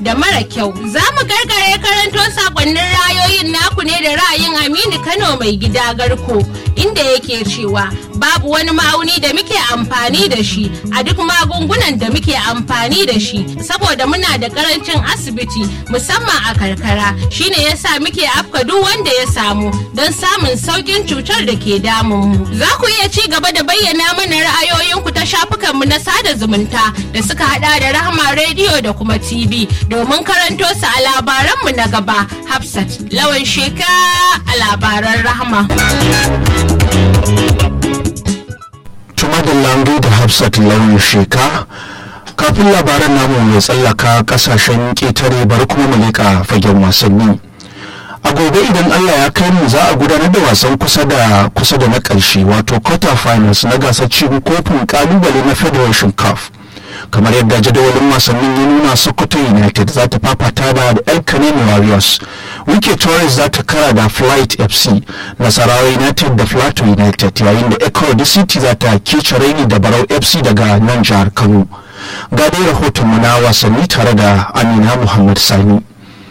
da mara kyau. Za mu karkare karanto sakonnin rayoyin naku ne da ra'ayin Aminu Kano mai gida Garko inda yake cewa babu wani ma'auni da muke amfani da shi a duk magungunan da muke amfani da shi saboda muna da karancin asibiti musamman a karkara shine yasa muke afka duk wanda ya samu don samun saukin cutar da ke damun mu. Za ku iya ci gaba da bayyana mana ra'ayoyinku ta shafukanmu na sada zumunta da suka hada da Rahama rediyo da kuma TV domin karanto su a labaranmu na gaba Hafsat lawan sheka a labaran Rahama. Tuma da Lambu da Hafsat lawan sheka kafin labaran namu mai tsallaka kasashen ƙetare bari kuma mu leƙa fagen wasanni. a gobe idan allah ya kai mu za a gudanar da wasan kusa da kusa da na ƙarshe wato quarter finals na gasar cin kofin kalubale na federation cup kamar yadda jadawalin wasannin ya nuna sokoto united za ta fafata da el canelo warriors wike torres za ta kara da flight fc nasarawa united da plateau united yayin da ecuador city za ta kece raini da barau fc daga nan jihar kano ga dai rahoton mu na wasanni tare da amina muhammad sani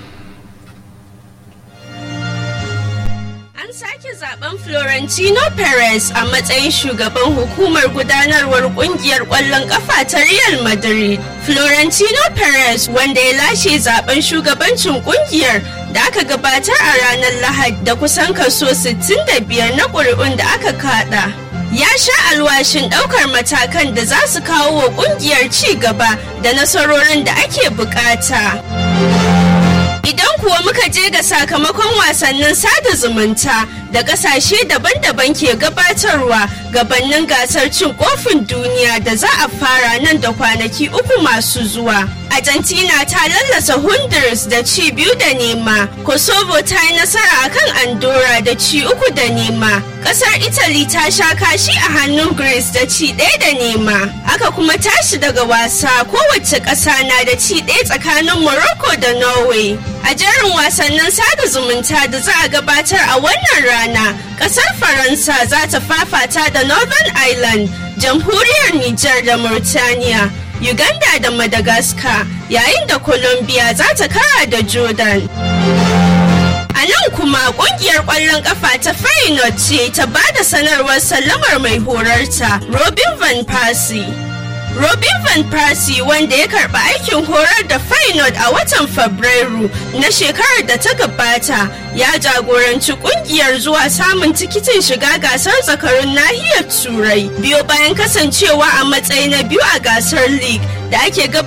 zaben Florentino Perez a matsayin shugaban hukumar gudanarwar kungiyar kwallon kafa ta Real Madrid. Florentino Perez wanda ya lashe zaben shugabancin kungiyar da aka gabatar a ranar Lahadi da kusan kaso 65 na ƙuri'un da aka kada. Ya sha alwashin ɗaukar matakan da za su kawo wa kungiyar ci gaba da nasarorin da ake bukata. Idan kuwa muka je ga sakamakon wasannin sada zumunta da kasashe daban-daban ke gabatarwa gabanin gasar cin kofin duniya da za a fara nan da kwanaki uku masu zuwa. Argentina ta lallasa Honduras da ci biyu da nema, Kosovo ta yi nasara akan Andorra da ci uku da nema. Kasar Italy ta sha kashi a hannun Greece da ci ɗaya da nema. Aka kuma tashi daga wasa kowace ƙasa na da ci ɗaya tsakanin Morocco da Norway. A jerin wasannin sada zumunta da za a gabatar a wannan rana, ƙasar Faransa za ta fafata da Northern Ireland, jamhuriyar Nijar da Mauritania. Uganda da Madagascar yayin da Colombia za ta kara da Jordan. A nan kuma kungiyar ƙwallon ƙafa ta Feyenoord ce ta ba da sanarwar sallamar mai horarta Robin Van Persie. Robin Van Persie wanda ya karba aikin horar da Feyenoord a watan Fabrairu na shekarar da ta gabata ya jagoranci kungiyar zuwa samun tikitin shiga gasar zakarun nahiyar Turai biyo bayan kasancewa a matsayi na biyu a gasar League da ake